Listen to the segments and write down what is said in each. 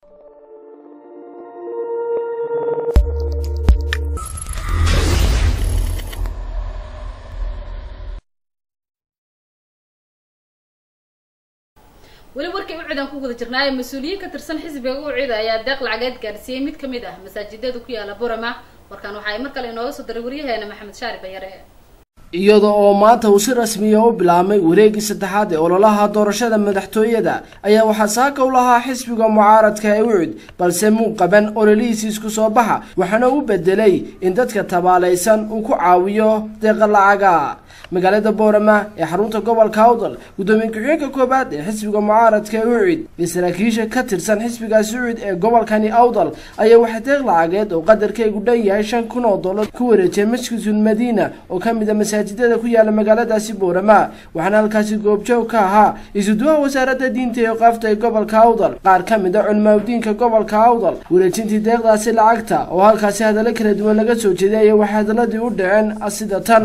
weli warkii u ciidan ku guda jirnaayo mas-uuliyiin ka tirsan xisbiga u ciida ayaa deeq lacageed gaarsiiyey mid kamid ah masaajidada ku yaala burama warkaan waxa ay mar kale inooga soo diray waryaheena maxamed shaari bayare iyada oo maanta uu si rasmiya u bilaabmay wareegii saddexaad ee ololaha doorashada madaxtooyada ayaa waxaa saaka u lahaa xisbiga mucaaradka ee ucud balse muu qaban ololihiisi isku soo baxa waxaana u bedelay in dadka tabaalaysan uu ku caawiyo deeqa lacaga magaalada boorama ee xarunta gobolka awdal guddoomiye ku-xigeenka koowaad ee xisbiga mucaaradka ee ucid iyo saraakiisha ka tirsan xisbigaasi ucid ee gobolkani awdal ayaa waxaa deeq lacageed oo qadarkaygu dhan yahay shan kun oo dollar ku wareejiyay masjidul madiina oo ka mid a masaajidada ku yaala magaaladaasi boorama waxaana halkaasi goobjoog ka ahaa isuduwaha wasaaradda diinta iyo qaafta ee gobolka awdal qaar ka mid a culimaadudiinka gobolka awdal wareejintii deeqdaasi lacagta oo halkaasi hadallo kala duwan laga soo jeeday ayaa waxay hadaladii u dhaceen sida tan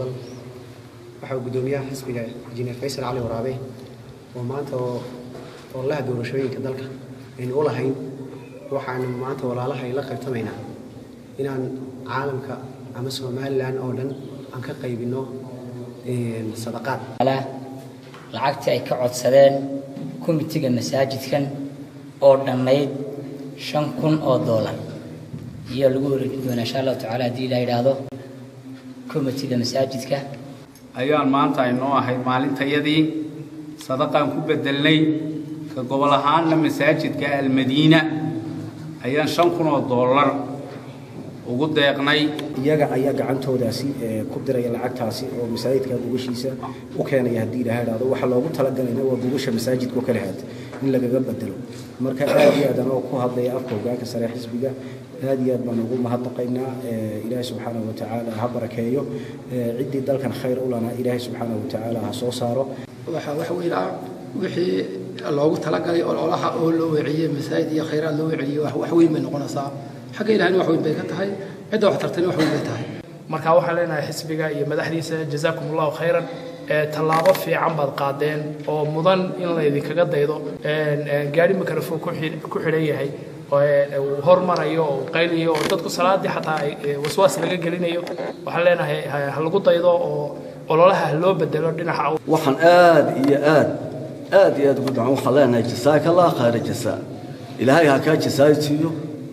waxaa guddoomiyaha xisbiga injineer faysal cali waraabe oo maanta oo ololaha doorashooyinka dalka aynu u lahayn waxaanu maanta walaalaha ay la qaybtamaynaa inaan caalamka ama somalilan oo dhan aan ka qaybinno sadaqaad lacagtii ay ka codsadeen komitiga masaajidkan oo dhammayd shan kun oo doolar iyo lagu wareejin doonaa insha allahu tacala haddii la yidhaahdo komitiga masaajidka ayaan maanta aynoo ahayd maalintayadii sadaqaan ku bedelnay ka gobol ahaanna masaajidka almadiina ayaan shan kun oo dollar ugu deeqnay iyaga ayaa gacantoodaasi ku diraya lacagtaasi oo masaajidka gogashiisa u keenaya haddii ilaha idhaahdo waxaa loogu talagalayna waa gogasha masaajidka oo kale haad in lagaga bedelo marka aad iyo aad anoo ku hadlaya afka hogaanka sare xisbiga aad iyo aad baan ugu mahadnaqaynaa ilaahay subxaanahu watacaala ha barakeeyo ciddii dalkan khayr u lana ilaahay subxaanahu watacaala ha soo saaro waxaa wax weyn ah wixii loogu talagalay ololaha oo loo weeciyey masaajid iyo khayraad loo weeciyey wax weyn bay noqonaysaa xagga ilahayna wax weyn bay ka tahay cidda wax tartayna wax weyn bay tahay marka waxaan leenahay xisbiga iyo madaxdiisa jazaakum allahu khayran tallaabo fiican baad qaadeen oo mudan in laydinkaga daydo gaari mikrofon ku xidhan yahay uu hormarayo oo qayliyo oo dadku salaadii xataa waswaas laga gelinayo waxaan leenahay ha lagu daydo oo ololaha loo bedelo dhinaca waxaan aad iyo aad aad iyo aad ugu ducan waxaan leenahay jasaaka allah khayra jasaa ilaahay ha kaa jasaaysiiyo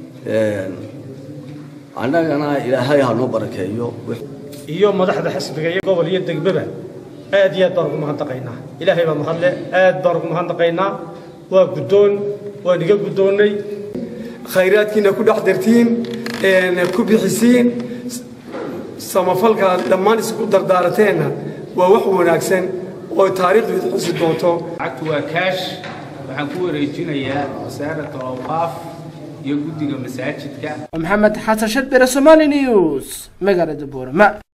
annagana ilaahay ha noo barakeeyo iyo madaxda xisbiga iyo gobol iyo degbaba aad iyo aad baan ugu mahadnaqaynaa ilaahay baa mahadle aad baan ugu mahadnaqaynaa waa guddoon waan iga guddoonnay khayraadkiina ku dhex dirtiin ku bixisiin samafalka dhammaan isku dardaarateenna waa wax wanaagsan oo taariikhdu id xusi doonto lacagtu waa kaash waxaan ku wareejinayaa wasaarat awqaaf iyo guddiga masaajidka maxamed xasan shadbere somali news magaalada boorama